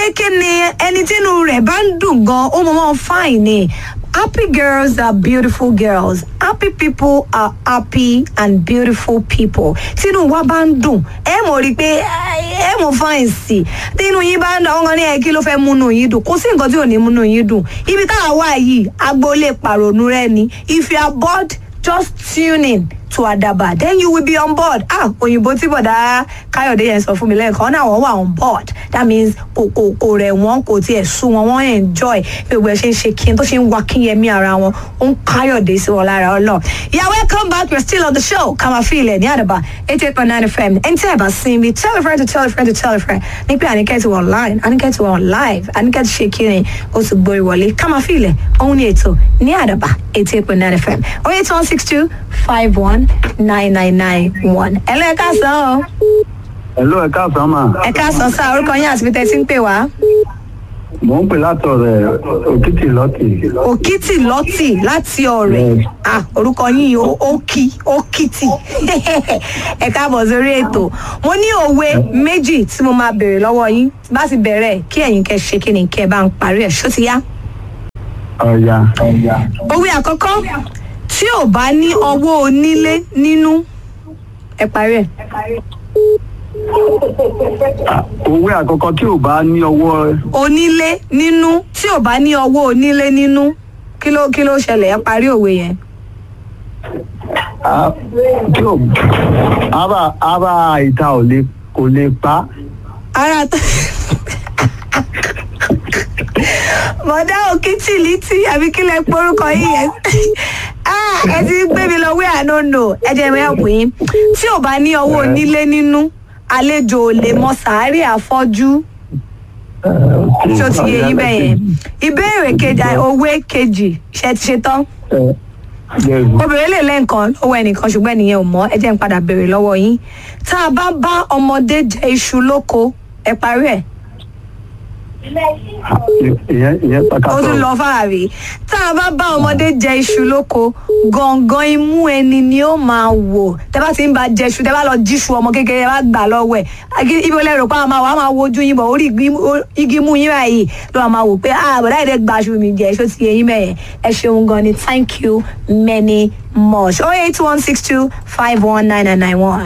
pé kí ni ẹni tínú rẹ̀ bá ń dùn gan ó mọ̀ mọ́ fine ni happy girls are beautiful girls happy people are happy and beautiful people tínú wa bá ń dùn ẹ mọ̀ rí i pé ẹ mọ̀ fine sí i tínú yín bá ń dùn àwọn kan ní ẹ kí ló fẹ́ múnú yín dùn kò sí nǹkan tí ò ní múnú yín dùn ibi táwa wà yìí agboolé pàrònú rẹ ni if you are bored just tune in to Adaba then you will be on board ah òyìnbó tí bọ̀dá káyọ̀dé yẹn sọ fún mi lẹ́ẹ̀kan náà wọ́n wà on board that means kò kò kò rẹ̀ wọ́n kò tiẹ̀ sú wọn wọ́n enjoy gbogbo ẹ̀ ṣe ń ṣe kí n tó ṣe ń wa kínyẹmí ara wọn ó ń káyọ̀dé sí wọn lára ọlọ́ yeah welcome back we're still on the show kàmá fílẹ̀ ní Adaba eighty eight point nine fm ẹni tí ẹ bá sin mi tell a friend to tell a friend to tell a friend ní pé àníkẹ́ ti wọ̀ online àníkẹ́ ti wọ̀ live àníkẹ́ ti ṣe kíni ó sì gbórí wọlé kàmá fílẹ̀ òun ni ètò ní Adaba eighty eight point nine fm oh eight one six two five one nine nine nine one. ẹ lọ ẹ káàsán o. Hello, ẹ káàsán mà. ẹ káàsán sá orúkọ yín àti bíi ń pè wá. Mò ń pè látọ̀ rẹ̀ òkìtì lọ́tì. òkìtì lọ́tì láti ọ̀rẹ́ ah orúkọ yín ó ó kí ó kìtì ẹ káàbọ̀ sórí ètò mo ní òwe méjì tí mo máa béèrè lọ́wọ́ yín bá ti bẹ̀rẹ̀ kí ẹ̀yin kẹ́ ṣe kí ni kẹ́ bá ń parí ẹ̀ ṣó ti yá. Ọ̀ya. òwe àkọ́kọ́ tí ò bá ní ọwọ́ onílé nínú ẹ parí ẹ̀. Ah, Òwe àkọ́kọ́ tí ò bá ní ọwọ́ onílé nínú tí ò bá ní ọwọ́ onílé nínú kí ló kí ló ṣẹlẹ̀ ẹ parí òwe yẹn. ah, tí ò ara ara ìta ò lè kò lè pa. ara tó bọ̀dá òkìtì lítì àbí kí lẹ porúkọ yìí yẹn Ah, ẹ ti gbé mi lọ wé ànónò ẹ jẹ́ mi ẹ̀kú yín tí ò bá ní ọwọ́ onílé nínú àlejò ò lè mọ sàárè àfọ́jú tí ó ti yé yín bẹ́ẹ̀ yẹn ìbéèrè kejì òwe kejì ṣe ti ṣe tán obìnrin lè lẹ́ǹkan lọ́wọ́ ẹnìkan ṣùgbọ́n ẹnìyẹn ò mọ̀ ẹ jẹ́ n padà béèrè lọ́wọ́ yín tá a bá bá ọmọdé jẹ iṣu lóko ẹ parí ẹ̀ Ìyẹn ìyẹn ó pàkàtọ̀. tún lọ fàárì tá a bá bá ọmọdé jẹ iṣu lóko gangan imú ẹni ni ó máa wò tẹ bá ti ń ba jẹ iṣu tẹ bá lọ jíṣu ọmọ kékeré bá gbà lọ́wọ́ ẹ̀ Agi- ibi olè rò pé àwọn máa wà á máa wojú yín bọ̀ orí igi mú- igi mú yín báyìí ló máa máa wò pé ah bọ̀dá ìdẹ́ gba aṣọ mi jẹ iṣu ti yẹ yín bẹ́ẹ̀ ẹ ṣeun gan ni thank you many much oh eight one six two five one nine nine nine one.